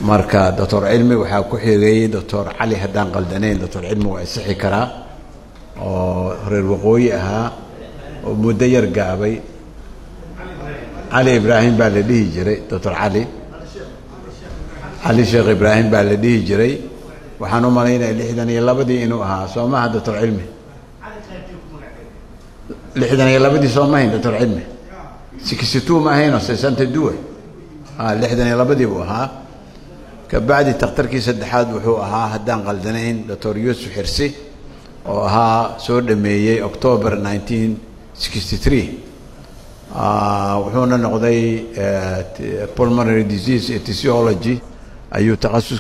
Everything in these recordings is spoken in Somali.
marka doctor cilmi waxaa ku xigay doctor cali haddaan qaldanayn doctor cilmi waa isixi karaa oo reer waqooyi ahaa oo muddo yar gaabay cali ibraahim baa la dhihi jiray doctor cali cali sheekh ibraahim baa la dhihi jiray waxaan u malaynaya lixdan iyo labadii inuu ahaa soo maha doctor cilmi lixdan iyo labadii soo mahayn doctor cilmi sixty two ma ahaynoo sesanta duwe a lixdan iyo labadii buu ahaa kabacdi takhtarkii saddexaad wuxuu ahaa haddaan qaldanayn doctor yuusuf xirsi oo ahaa soo dhameeyey october nineteen sixty three wuxuuna noqday pulmonary disease etiology ayuu takhasus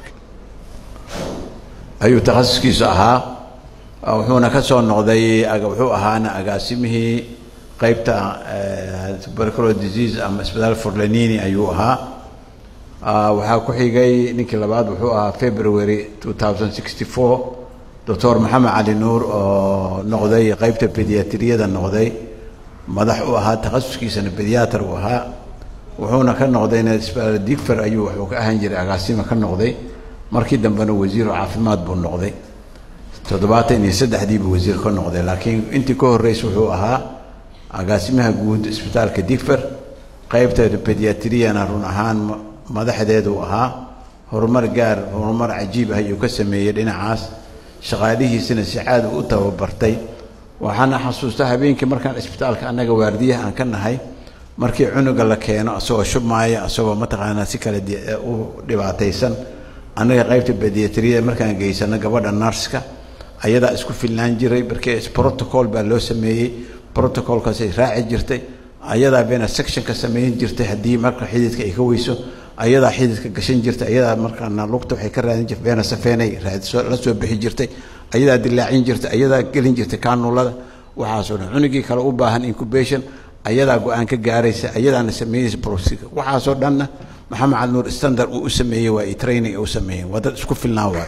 ayuu takhasuskiisu ahaa wuxuuna ka soo noqday wuxuu ahaana agaasimihii qeybta tuberculo disease ama isbitaal forlanini ayuu ahaa waxaa ku xigay ninkii labaad wuxuu ahaa february two thousand sixty four doctor maxamed cali nuur oo noqday qeybta bediatriyada noqday madax u ahaa takhasuskiisana bediater uu ahaa wuxuuna ka noqdayna isbitaal digfer ayuu wuxuu ka ahaan jiray agaasima ka noqday markii dambena wasiiru caafimaad buu noqday toddobaatan iyo saddexdiibuu wasiir ka noqday laakiin intii ka horreysa wuxuu ahaa agaasimaha guud isbitaalka digfer qeybta bediatriyana run ahaan madaxdeeduu ahaa horumar gaar horumar cajiib ah ayuu ka sameeyey dhinacaas shaqaalihiisina si caad u tababartay waxaana xasuusta habeenkii markaan isbitaalka annaga waardiyaha aan ka nahay markii cunuga la keeno asagoo shubmaaya asagoo mataqaanaa si kale u dhibaataysan annaga qaybta bediatriyada markaan geysano gabadha narska ayadaa isku filnaan jiray markii protocol baa loo sameeyey protocolkaasay raaci jirtay ayadaa bena sectionka samayn jirtay haddii marka xididka ay ka weyso ayadaa xididka gashan jirtay ayadaa markaana lugta waxay ka raadin jirtay beena safeenay raadso la soo bixi jirtay ayadaa dilaacin jirtay ayadaa gelin jirtay kaanulada waxaasoo dhan cunugii kale u baahan incubation ayadaa go-aan ka gaaraysa ayadaana sameynaysa procedure waxaasoo dhanna maxamed cali nuur standard uu u sameeyey waa i training u sameeyeen waa dad isku filnaan waayo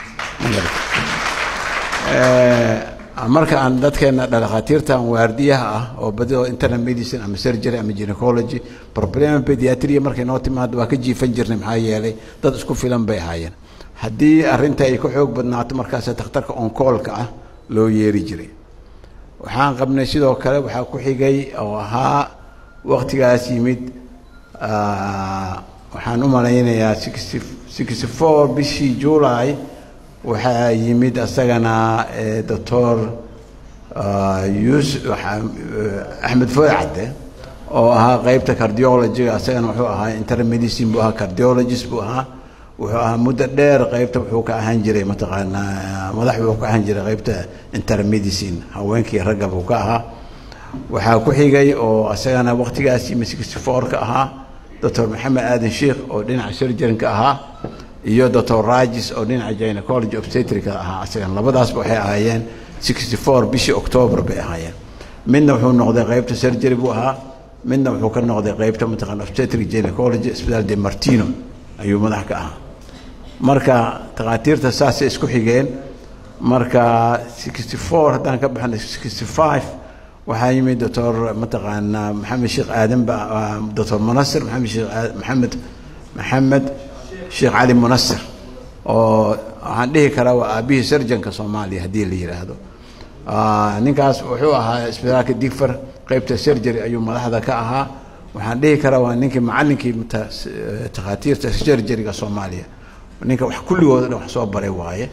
marka aan dadkeena dhakhaatiirtan waardiyaha ah oo badidoo internal medicine ama surgery ama gynecology problema pediatria markay noo timaado waa ka jiifan jirnay maxaa yeelay dad isku filan bay ahaayeen haddii arrinta ay ka xoog badnaato markaas takhtarka onkoolka ah loo yeeri jiray waxaan qabnay sidoo kale waxaa ku xigay oo ahaa waktigaas yimid waxaan u malaynayaa sixty sixty four bishii july waxaa yimid asagana doctor yusuf axmed foy cadde oo ahaa qeybta cardiologyga asagana wuxuu ahaa intermedicine buu ahaa cardiologist buu ahaa wuxuu ahaa muddo dheer qeybta wuxuu ka ahaan jiray mataqaanaa madax wuxuu ka ahaan jiray qeybta intermedicine haweenkii ragga buu ka ahaa waxaa ku xigay oo asagana waqtigaas yimid sixty four ka ahaa doctor maxamed aadan sheikh oo dhinaca surgeonka ahaa iyo doctor ragis oo dhinaca gynecology obstetrica ahaa asagan labadaasba waxay ahaayeen sixty four bishii october bay ahaayeen midna wuxuu noqday qeybta surgery buu ahaa midna wuxuu ka noqday qeybta mataqana obstetric gynecology isbitaal de martino ayuu madax ka ahaa marka takhaatiirta saasay isku xigeen marka sixty four haddaan ka baxnay sixty five waxaa yimid doctor mataqaanaa maxamed sheekh aadan ba doctor munasir maxamed sheekh maxamed maxamed sheekh cali munasir oo waxaan dhihi karaa waa aabihii surgeonka soomaaliya haddii la yidhaahdo ninkaas wuxuu ahaa isbitaalka digfer qeybta surgery ayuu madaxda ka ahaa waxaan dhihi karaa waa ninkii macallinkii takhaatiirta surgeryga soomaaliya ninka wax kulligooda dhan wax soo baray waaye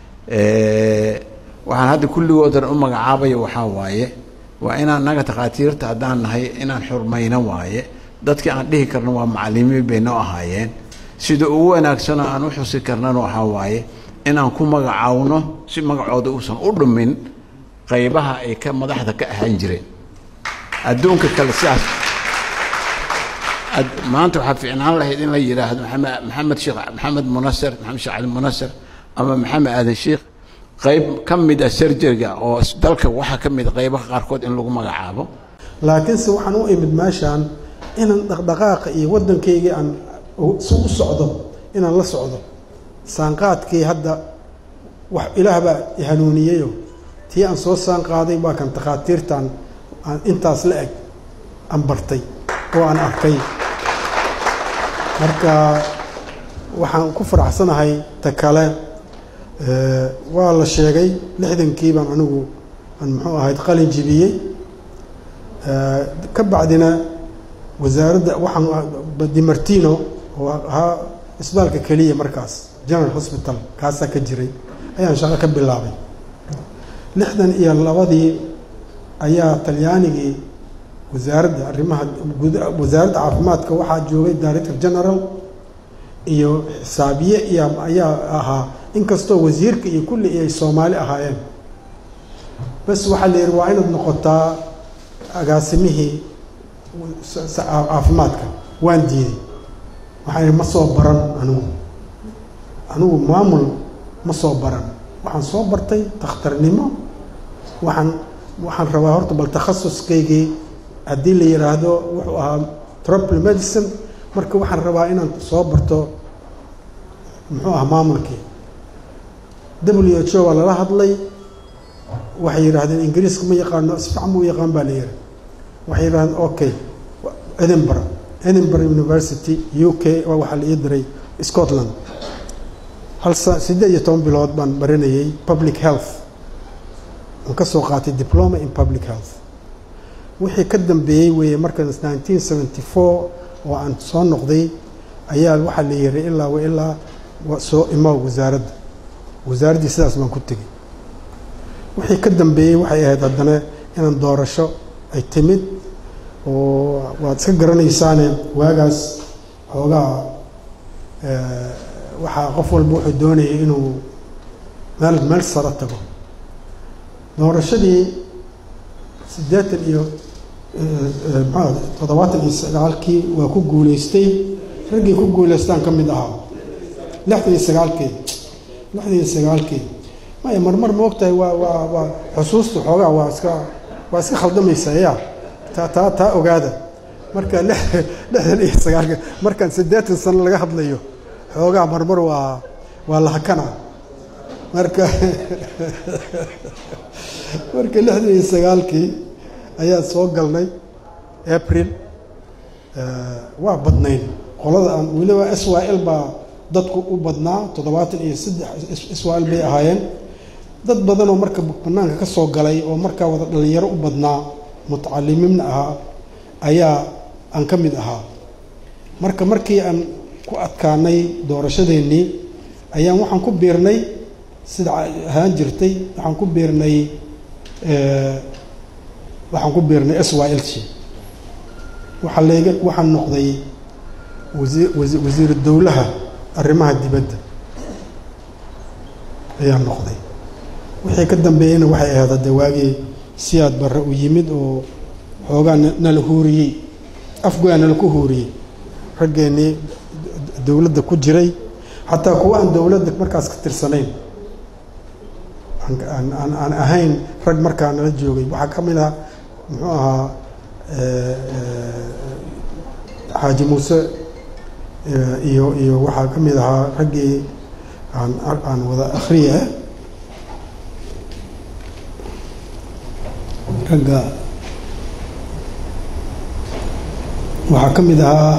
waxaan hadda kulligoodan u magacaabaya waxaa waaye waa inaan naga takhaatiirta haddaan nahay inaan xurmayno waaye dadkii aan dhihi karno waa macalimiin bay noo ahaayeen sida ugu wanaagsanoo aan u xusi karnana waxaa waaye inaan ku magacaawno si magacooda uusan u dhumin qaybaha ay ka madaxda ka ahaan jireen adduunka kale sidaas maanta waxaa fiicnaan lahayd in la yidhaahdo maxamed maxamed sheekh maxamed munasir maxamed sheekh cali munasir ama maxamed aadan sheekh qayb ka mid ah surgeryga oo dalka waxaa ka mid qaybaha qaarkood in lagu magacaabo laakiinse waxaan u imid meeshaan inaan dhaqdhaqaaqa iyo waddankaygii aan si u socdo inaan la socdo saanqaadkii hadda wax ilaah baa hanuuniyeyo tii aan soo saanqaaday waa kan takhaatiirtan aan intaas la eg aan bartay oo aan arkay marka waxaan ku faraxsanahay ta kale waa la sheegay lixdankii baan anigu aan muxuu ahayd qalin jibiyey ka bacdina wasaaradda waxaan dimartino oo ahaa isbitaalka keliya markaas general hospital kaasaa ka jiray ayaan shaqo ka bilaabay lixdan iyo labadii ayaa talyaanigii wasaaradda arrimaha wasaaradda caafimaadka waxaa joogay director general iyo xisaabiye iyo ayaa ahaa inkastoo wasiirka iyo kulli ay soomaali ahaayeen bas waxaa la yihi waa inaad noqotaa agaasimihii caafimaadka waan diiday waxaan yihi ma soo baran anigu anigu maamul ma soo baran waxaan soo bartay dakhtarnimo waxaan waxaan rabaa horta bal takhasuskaygii haddii la yidhaahdo wuxuu ahaa tropical medicine marka waxaan rabaa inaan soo barto muxuu ahaa maamulkii w h o waa lala hadlay waxay yidhaahdeen ingiriiska ma yaqaano sifican ma u yaqaan baa la yihi waxay yidhahdeen okay edinburgh edinburgh university u k waa waxaa la ii diray scotland hal sa siddeed iyo toban bilood baan baranayay public health aan ka soo qaatay diploma in public health wixii ka dambeeyey weeye markaas nineteen seventy four oo aan soo noqday ayaa waxaa la yihi ilaa wa ilaa soo imaw wasaaradda wasaaraddii sidaas baan ku tegey wixii ka dambeeyey waxay ahayd haddana inaan doorasho ay timid oo waad iska garanaysaane waagaas xoogaa waxaa qof walba wuxuu doonayay inuu meel meel saro tago doorashadii siddeetan iyo maxaa toddobaatan iyo sagaalkii waa ku guulaystay raggii ku guulaystaan ka mid ahaa lixdan iyo sagaalkii lixdan iyo sagaalkii maya marmar ma ogtahay waa waa waa xusuusta xoogaa waa iska waa iska khaldamaysa ya taa taa taa ogaada marka lixdan iyo sagaalka markaan siddeetan sano laga hadlayo xoogaa marmar waa waa lahakana marka marka lixdan iyo sagaalkii ayaa soo galnay april waa badnayn qolada aan weliba s y l baa dadku u badnaa toddobaatan iyo saddex s y l bay ahaayeen dad badanoo marka banaanka ka soo galay oo markaa wada dhalinyaro u badnaa mutacalimiinna ahaa ayaa aan ka mid ahaa marka markii aan ku adkaanay doorashadeennii ayaan waxaan ku biirnay sida ahaan jirtay waxaan ku biirnay waxaan ku biirnay s y l c waxaa layga waxaan noqday wasiir wasi wasiiru dowlaha arrimaha dibadda ayaan noqday wixii ka dambeeyeyna waxay ahayd hadde waagii siyaad barre u yimid oo xoogaa nala huuriyey afgoyaa nala ku huuriyey raggeennii dowladda ku jiray xataa kuwa aan dowladda markaas ka tirsanayn aan aan aan ahayn rag markaa nala joogay waxaa ka mid ah muxuu ahaa xaaji muuse iyo iyo waxaa ka mid ahaa raggii aan aan wada akhriya ragga waxaa ka mid ahaa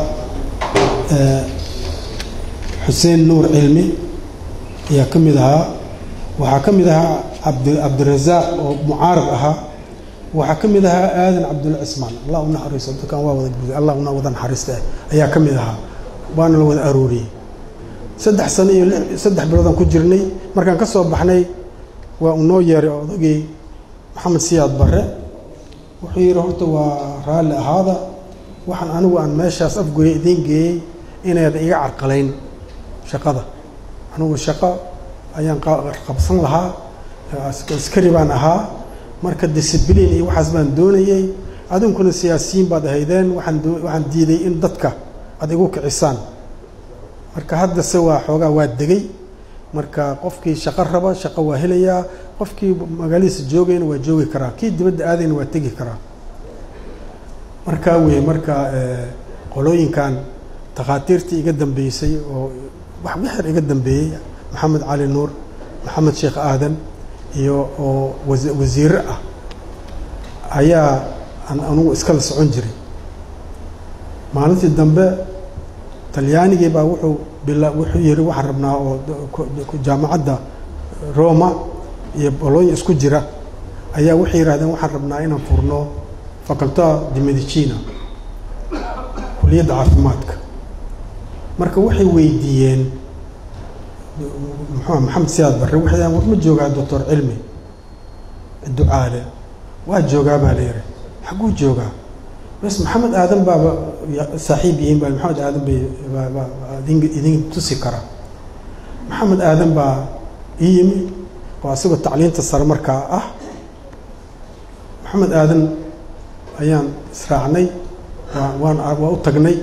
xuseen nuur cilmi ayaa ka mid ahaa waxaa ka mid ahaa abd cabdirasaaq oo mucaarad ahaa waxaa ka mid ahaa aadan cabdulla cismaan allah u naxariiso dadkan waa wada guday allah una wada naxariista ayaa ka mid ahaa waana la wada arooriyey saddex sano iyo saddex biloodaan ku jirnay markaan ka soo baxnay waa uu noo yeeray odagii maxamed siyaad barre wuxuu yidhi horta waa raalli ahaada waxaan anigu aan meeshaas afgoye idiin geeyey inayda iga carqalayn shaqada anigu shaqo ayaan qabsan lahaa askari baan ahaa marka discibliin iyo waxaas baan doonayey adinkuna siyaasiyiin baad ahaydeen waxaan waxaan diiday in dadka aad igu kicisaan marka haddase waa xoogaa waa degay marka qofkii shaqo raba shaqo waa helayaa qofkii magaaladiisa joogayna waa joogi karaa kii dibadda aadayna waa tegi karaa markaa wey marka qolooyinkan takhaatiirtii iga dambeysay oo wax wixir iga dambeeyey maxamed cali nuur maxamed sheekh aadan iyo oo wasiire ah ayaa aan anugu iskala socon jiray maalintii dambe talyaanigii baa wuxuu bila wuxuu yihi waxaan rabnaa oo jaamacadda roma iyo bolonya isku jira ayaa waxay yihahdeen waxaan rabnaa inaan furno faculta de medicina kuliyadda caafimaadka marka waxay weydiiyeen muxuu maxamed siyaad barre waxay dhahen war ma joogaa doctor cilmi ducaale waa joogaa baa la yihi xagguu joogaa bas maxamed aadan baaba saaxiib yihiin ba maxamed aadan bay idin idin tusi kara maxamed aadan baa ii yimi oo asagoo tacliinta sare markaa ah maxamed aadan ayaan israacnay waa waan waa u tagnay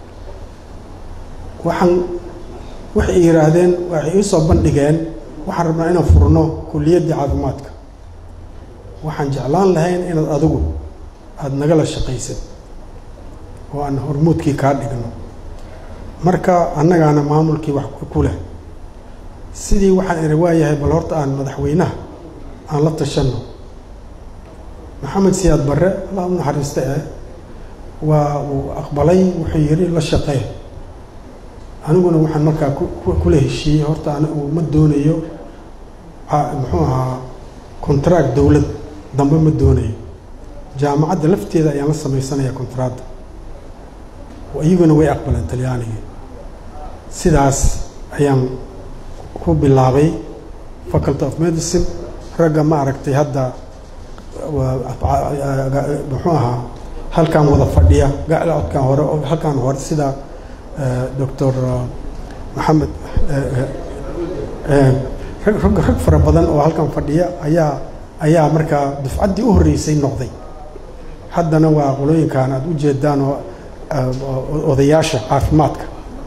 waxaan waxay yidhaahdeen waxay ii soo bandhigeen waxaan rabnaa inaan furno kuliyaddii caafimaadka waxaan jeclaan lahayn inaad adigu aada nagala shaqaysid oo aan hormuudkii kaa dhigno marka annagaana maamulkii wax ku leh sidii waxaan idhi waayahay bal horta aan madaxweynaha aan la tashanno maxamed siyaad barre alla u naxariista eh waa uu aqbalay wuxuu yidhi la shaqee aniguna waxaan markaa kula heshiiyey horta anigu ma doonayo muxuu ahaa contract dowlad dambe ma doonayo jaamacadda lafteeda ayaan la samaysanaya contracta iyaguna way aqbaleen talyaanigii sidaas ayaan ku bilaabay faculty of medicine ragga ma aragtay hadda muxuu ahaa halkaan wada fadhiya gacodkan hore halkaan hore sida doctor maxamed rag rag fara badan oo halkan fadhiya ayaa ayaa markaa dufcaddii u horreysay noqday haddana waa qolooyinkan aada u jeedaan oo odayaasha caafimaadka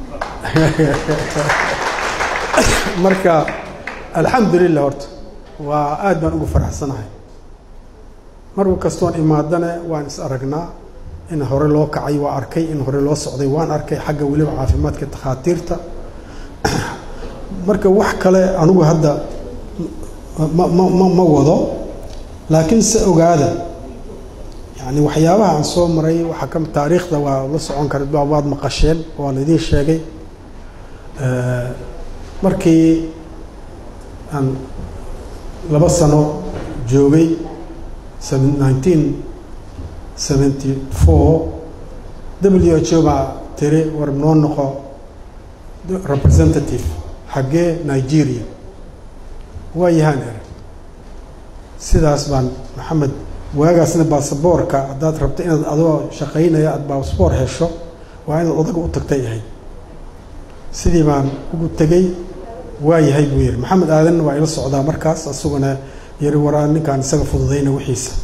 marka alxamdulilah horta waa aad baan ugu faraxsanahay mar kastoon imaadane waan is aragnaa in hore loo kacay waa arkay in hore loo socday waan arkay xagga weliba caafimaadka takhaatiirta marka wax kale anigu hadda ma ma ma ma wado laakiin se ogaada yani waxyaabaha aan soo maray waxaa ka taariikhda waa la socon kara waad maqasheen waa laydin sheegay markii aan laba sano joogay nineteen seventy four w h o baa tiri war noo noqo representative xaggee nigeria waa yahaan er sidaas baan maxamed waagaasna baasaboorka haddaad rabto inaad adoo shaqaynaya aada baasaboor hesho waa inaad odaga u tagtay ahayd sidii baan ugu tegey waa yahay buu yihi maxamed aadanna waa ila socdaa markaas asaguna yiri waraa ninkaan isaga fududayna wixiisa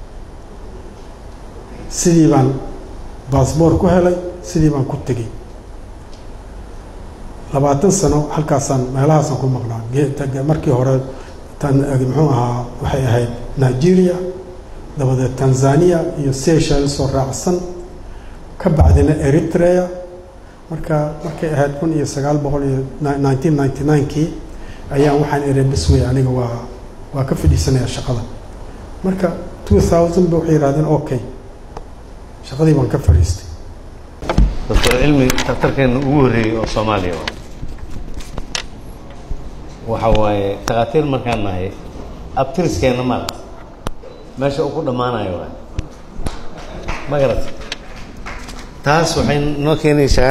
sidii baan baasboor ku helay sidii baan ku tegey labaatan sano halkaasaan meelahaasaan ku maqnaa markii hore tan muxuu ahaa waxay ahayd nigeria dabadeed tanzania iyo seychelles oo raacsan ka bacdina eritrea marka markay ahayd kun iyo sagaal boqol iyo nineteen ninety nine-kii ayaan waxaan iri bisway aniga waa waa ka fadhiisanayaa shaqada marka two thousand ba waxay yihahdeen okay shaqadii baan ka fadhiistay doctor cilmi daktarkeena ugu horreeyey oo soomaaliya waxa waaye takhaatiir markaan nahay abtiriskeenna maarata meesha uu ku dhammaanayo waay ma garata taas waxay noo keenaysaa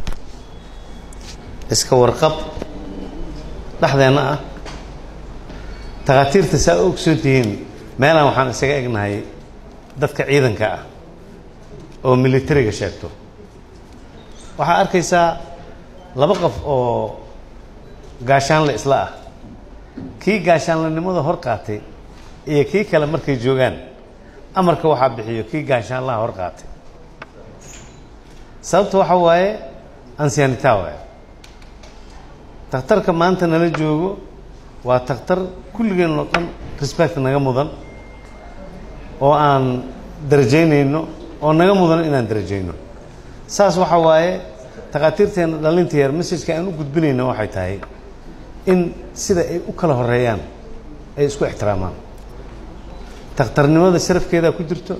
iska warqab dhexdeenna ah takhaatiirta saa u ogsoon tihiin meelaan waxaan isaga egnahay dadka ciidanka ah oo militariga sheegto waxaa arkaysaa laba qof oo gaashaanle isla ah kii gaashaanlenimada hor qaatay iyo kii kale markay joogaan amarka waxaa bixiyo kii gaashaanlaha hor qaatay sababta waxaa waaye ansianita waay takhtarka maanta nala joogo waa takhtar kulligeen oo dhan respect naga mudan oo aan darajaynayno oo naga mudan inaan darajayno saas waxaa waaye takhaatiirteena dhalinta yar messajka aan u gudbinayno waxay tahay in sida ay u kala horeeyaan ay isku ixtiraamaan takhtarnimada sharafkeedaa ku jirto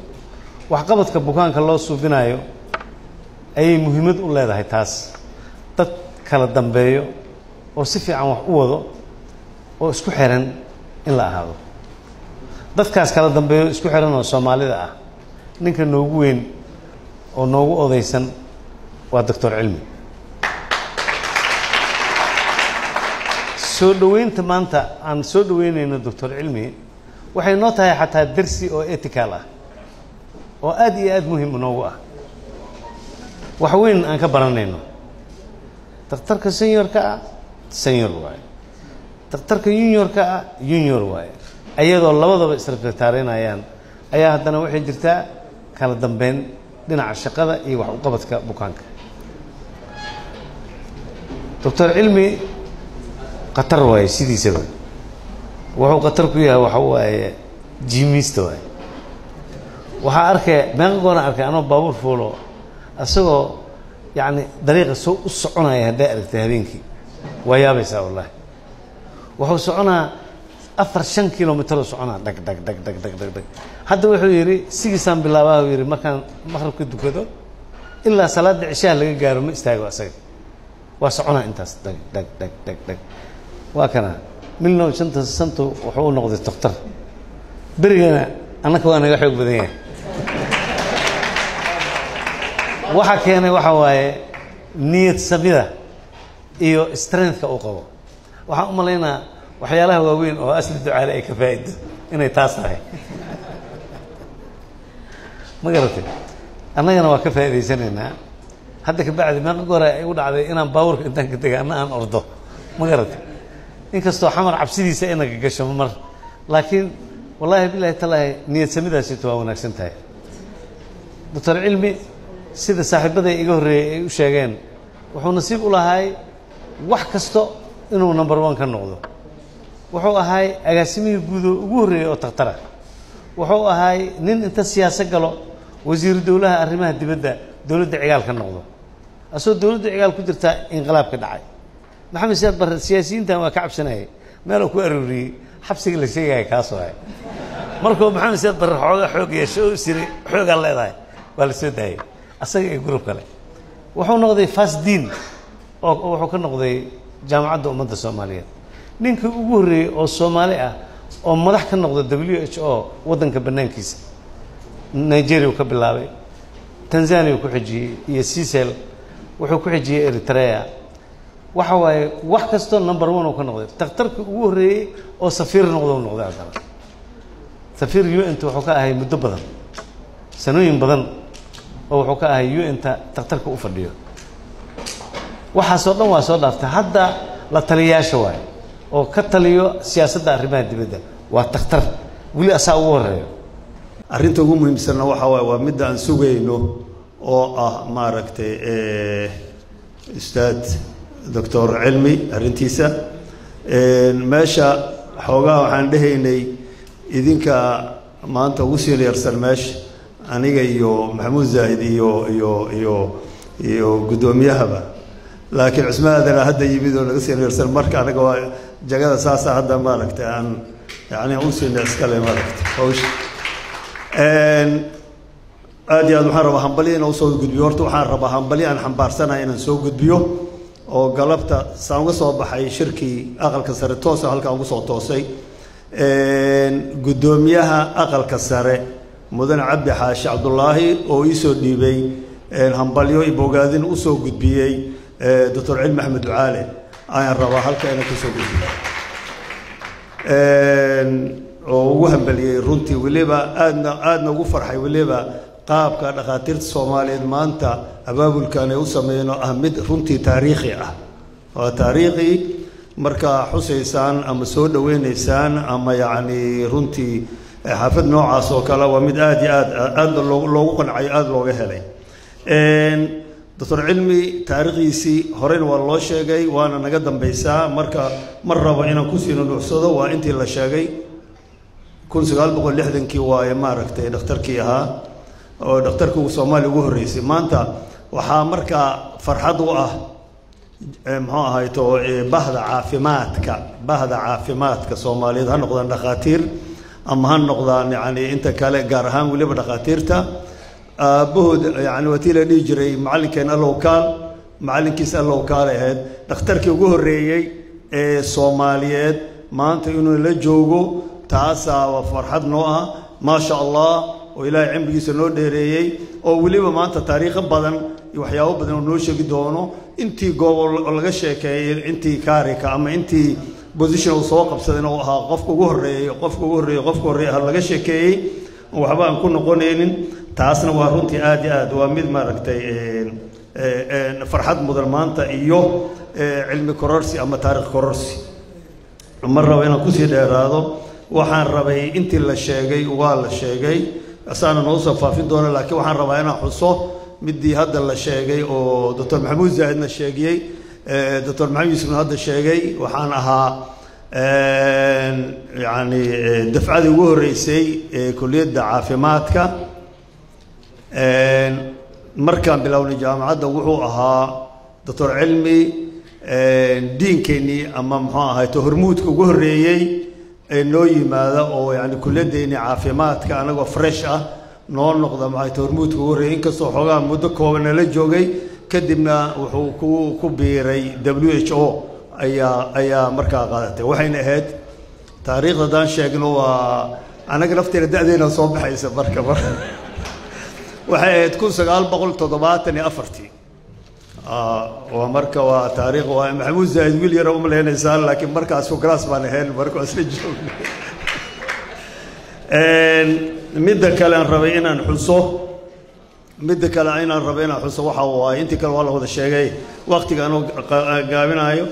waxqabadka bukaanka loo suubinayo ayay muhiimad u leedahay taas dad kala dambeeyo oo si fiican wax u wado oo isku xiran in la ahaado dadkaas kala dambeeyo isku xiran oo soomaalida ah ninka noogu weyn oo noogu odaysan waa doctor cilmi soo dhoweynta maanta aan soo dhoweynayno doctor cilmi waxay noo tahay xataa dersi oo etical ah oo aad iyo aad muhim noogu ah wax weyn aan ka baranayno daktarka seniorka ah senior waaye daktarka juniorka ah junior waaye ayadoo labadaba isrespektaareynayaan ayaa haddana waxay jirtaa kala dambeyn dhinaca shaqada iyo wax uqabadka bukaanka doctor cilmi khatar waaye sidiisaba wuxuu khatar ku yahay waxa waaye jimista waaye waxaa arkay meeqa goona arkay anoo baabuur fuulo isagoo yacni dariiqa soo u soconaya hadday aragtay habeenkii waa yaabaysaa wallaahi wuxuu soconaa afar shan kilomitro soconaa dhag dhag dhag dhag dhag dhag dhag hadda wuxuu yidhi sigiisaan bilaabaa uu yidhi markaan maqrabka dukado ilaa salaadda cishaha laga gaaro ma istaago asaga waa soconaa intaas dhag dhag dhag dhag dhag waa kana milnow shanta santu wuxuu u noqday doktor berigana annaka waa naga xoog badan yahay waxa keenay waxa waaye niyad samida iyo strengthka uu qabo waxaan u malaynaa waxyaalaha waaweyn oo asli ducaale ay ka faa'ido inay taas tahay ma garatay annagana waa ka faa'idaysanaynaa hadda ka bacdi meeqa goora ay u dhacday inaan baabuurka intaan ka tegay anna aan ordo ma garatay inkastoo xamar cabsidiisa inaga gasho mar laakiin wallaahi bilahi talaahi niyad samidaasito waa wanaagsan tahay doctor cilmi sida saaxiibaday iga horreeyey ay u sheegeen wuxuu nasiib u lahaay wax kasto inuu number one ka noqdo wuxuu ahaay agaasimihii guudoo ugu horreeyey oo takhtara wuxuu ahaay nin inta siyaaso galo wasiiru dowlaha arrimaha dibadda dowladda cigaal ka noqdo asagoo dowladda cigaal ku jirtaa inqilaab ka dhacay maxamed siyaad barre siyaasiyiintan waa ka cabsanayay meeluu ku arooriyey xabsiga la sheegaya kaasoo ahay markuu maxamed siyaad barre xooga xoog yeesho oo siri xoogaa leedahay waa la soo daayay asaga iyo gurub kale wuxuu noqday fasdiin oo wuxuu ka noqday jaamacadda ummadda soomaaliyeed ninkii ugu horreeyey oo soomaali ah oo madax ka noqda w h o waddanka bannaankiisa nigeria uu ka bilaabay tanzania uu ku xijiyey iyo sisel wuxuu ku xijiyey eritrea waxa waaye wax kastoo number one uu ka noqday dakhtarkii ugu horreeyey oo safiir noqdo u noqday haddana safiir u n t wuxuu ka ahay muddo badan sanooyin badan oo wuxuu ka ahay u n-ta dakhtarka u fadhiyo waxaasoo dhan waa soo dhaaftay hadda la taliyayaasha waaye oo ka taliyo siyaasadda arrimaha dibadda waa dakhtar weli asaa ugu horeeyo arrinta ugu muhiimsanna waxa waaye waa midda aan sugayno oo ah maaragtay ustaad doctor cilmi arrintiisa meesha xoogaha waxaan dhehaynay idinka maanta ugu seniorsan meesha aniga iyo maxamuud zaahid iyo iyo iyo iyo guddoomiyahaba laakiin cusmaadana hadda yimid oo naga seniorsan marka anaga waa jagada saasa hadda maaragtay aan yani u senior iskale maaragtay hawsha aad iyo aad waxaan rabaa hambalyo inaan usoo gudbiyo horta waxaan rabaa hambalyo aan xambaarsanahay inaan soo gudbiyo oo galabta saan uga soo baxay shirkii aqalka sare toosa halkaan ugu soo toosay guddoomiyaha aqalka sare mudane cabdi xaashi cabdulaahi oo iisoo dhiibay hambalyo iyo bogaadin usoo gudbiyey doctor cilmi axmed ducaale ayaan rabaa halka inaan kusoo gudbiyo oo ugu hambaliyey runtii weliba aadna aadna ugu farxay weliba qaabka dhakhaatiirta soomaaliyeed maanta abaabulkan ay u sameeyeen oo ah mid runtii taariikhi ah waa taariikhi markaa xusaysaan ama soo dhaweynaysaan ama yacni runtii xaafad noocaas oo kale waa mid aada iyo aad aada loogu qancayo aada looga helay doctor cilmi taariikhdiisii horeyna waa loo sheegay waana naga dambaysaa marka mar rabo inaan kusii nunuucsado waa intii la sheegay kun sagaal boqol lixdankii waaye maaragtay dhakhtarkii ahaa oo dhakhtarkii soomaaliya ugu horreysay maanta waxaa markaa farxad u ah muxuu ahayto bahda caafimaadka bahda caafimaadka soomaaliyeed ha noqdaan dhakhaatiir ama ha noqdaan yani inta kale gaar ahaan weliba dhakhaatiirta aabbahood yani waa tii la dhihi jiray macallinkeen allow kaal macallinkiis allow kaale ahayd dhakhtarkii ugu horreeyey ee soomaaliyeed maanta inuu la joogo taasaa waa farxad noo ah maasha allah oo ilaahay cimrigiisa noo dheereeyey oo weliba maanta taariikho badan iyo waxyaabo badan oo noo sheegi doono intii goobo laga sheekeeyey intii kaarika ama intii position uu soo qabsadayna uu ahaa qofka ugu horreeyey qofka ugu horreeyey qofka horreeyey ah laga sheekeeyey waxba aan ku noqonaynin taasna waa runtii aad iyo aad waa mid maaragtay farxad mudan maanta iyo cilmi kororsi ama taarikh kororsi ma rabo inaan kusii dheeraado waxaan rabay intii la sheegay waa la sheegay asaana noo soo faafin doona laakiin waxaan rabaa inaan xuso midii hadda la sheegay oo doctor maxamuud zaahidna sheegiyey doctor maxamed yuusufna hadda sheegay waxaan ahaa yani dafcadii ugu horreysay ee kuliyadda caafimaadka markaan bilownay jaamacadda wuxuu ahaa doctor cilmi diinkeennii ama muxuu ahayto hormuudka ugu horreeyey ee noo yimaada oo yani kuliyaddeennii caafimaadka anagoo fresh ah noo noqda maxayto hormuudka ugu horreeyey inkastoo xoogaa muddo kooban nala joogay kadibna wuxuu ku ku biiray w h o ayaa ayaa markaa qaadatay waxayna ahayd taariikhda haddaan sheegno waa anaga lafteena da-deena soo baxaysa marka mar waxay ahayd kun sagaal boqol toddobaatan iyo afartii waa marka waa taariikh waa maxamuud zaahid wiil yara umalaynaysaa laakiin markaas fugraas baan ahayn marka isla joogna midda kale aan rabay inaan xuso midda kale inaan rabay inaan xuso waxa waaye intii kale waa la wada sheegay waktiga anuu gaabinaayo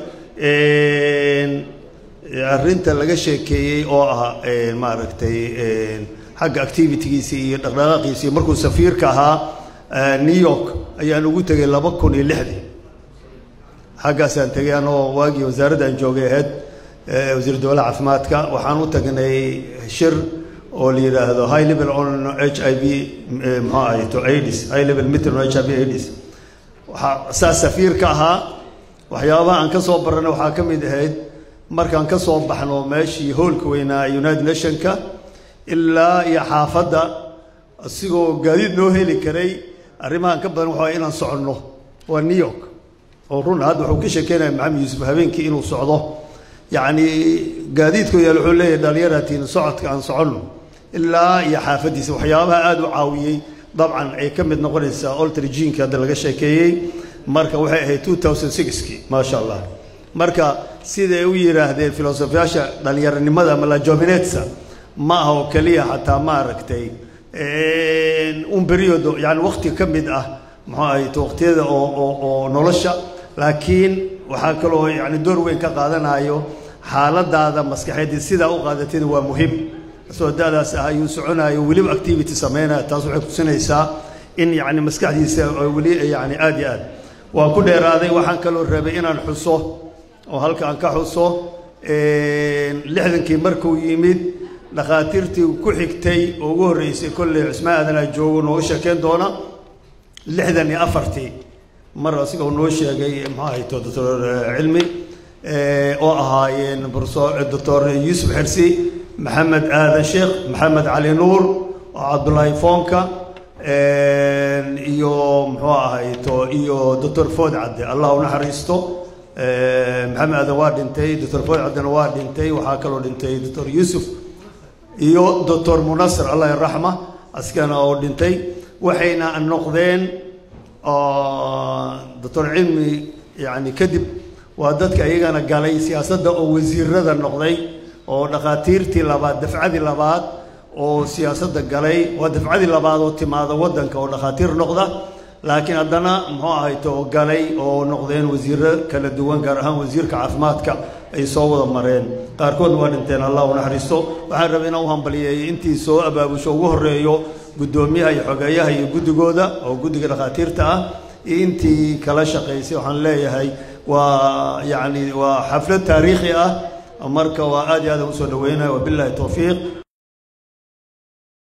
arrinta laga sheekeeyey oo ah maaragtay xagga activitigiisii iyo dhaqdhaqaaqiisii markuu safiirka ahaa new york ayaan ugu tegay laba kun iyo lixdii xaggaasaan tegay anoo waagii wasaaradda aan joogay ahayd wasiir dowlaha caafimaadka waxaan u tagnay shir oo la yidhaahdo high level on h i v muxuu ahay to aids high level meeting on h i v aids waxaa saas safiirka ahaa waxyaabaha aan ka soo barana waxaa ka mid ahayd markaan ka soo baxno meeshii hoolka weynaa united nationka ilaa iyo xaafadda asigoo gaadiid noo heli karay arrimahan ka badan waxaa inaan soconno waa new york oo run hadda wuxuu ka sheekeynaya maxamed yuusuf habeenkii inuu socdo yacni gaadiidku yaal wuxuu leeyahay dhalinyaratiin socodka aan soconno ilaa iyo xaafaddiisa waxyaabaha aada u caawiyey dabcan ay ka mid noqonaysaa oltrijiinka hadda laga sheekeeyey marka waxay ahayd two thousand sixkii maasha allah marka siday u yidhaahdeen filosofiyaasha dhalinyaronimada ama lajominetsa ma aha oo keliya xataa maaragtay un beriodo yani wakti ka mid ah muxuu ahayt waqtiyada oo oo oo nolosha laakiin waxaa kaloo yani door weyn ka qaadanayo xaaladaada maskaxeed sidaa u qaadatayna waa muhim asoo da-daas ah ayuu soconayo weliba activity sameynaya taas waxay kusinaysaa in yani maskaxdiisa weli yani aada iyo aad waa ku dheeraaday waxaan kaloo rabay inaan xuso oo halka aan ka xuso lixdankii markuu yimid dhakhaatiirtii ku xigtay oo ugu horreysay kolley cusmaan aadanaa joogo nooga sheekeyn doona lixdan iyo afartii mar asigoo noo sheegay muxuu ahayto doctor cilmi oo ahaayeen profesor doctor yuusuf xersi maxamed aadan sheekh maxamed cali nuur oo cabdullaahi foonka iyo muxuu ahayto iyo doctor food cadde allah u naxariisto maxamed aadan waa dhintay doctor food caddena waa dhintay waxaa kaloo dhintay doctor yuusuf iyo doctor munasir allah iraxma askana oo dhintay waxayna noqdeen doctor cilmi yani kadib waa dadka iyagana galay siyaasadda oo wasiirada noqday oo dhakhaatiirtii labaad dafcadii labaad oo siyaasadda galay waa dafcadii labaad oo timaada waddanka oo dhakhaatiir noqda laakiin haddana muxuu ahayto galay oo noqdeen wasiiro kala duwan gaar ahaan wasiirka caafimaadka ay soo wada mareen qaarkoodna waa dhinteen allah u naxariisto waxaan rabay inaan u hambaliyeeyo intii soo abaabusho ugu horreeyo guddoomiyaha iyo xogeeyaha iyo guddigooda oo guddiga dhakhaatiirta ah iyo intii kala shaqaysay waxaan leeyahay waa yacni waa xaflad taariikhi ah marka waa aad iyo aad aan usoo dhaweynaya wabillahi towfiiq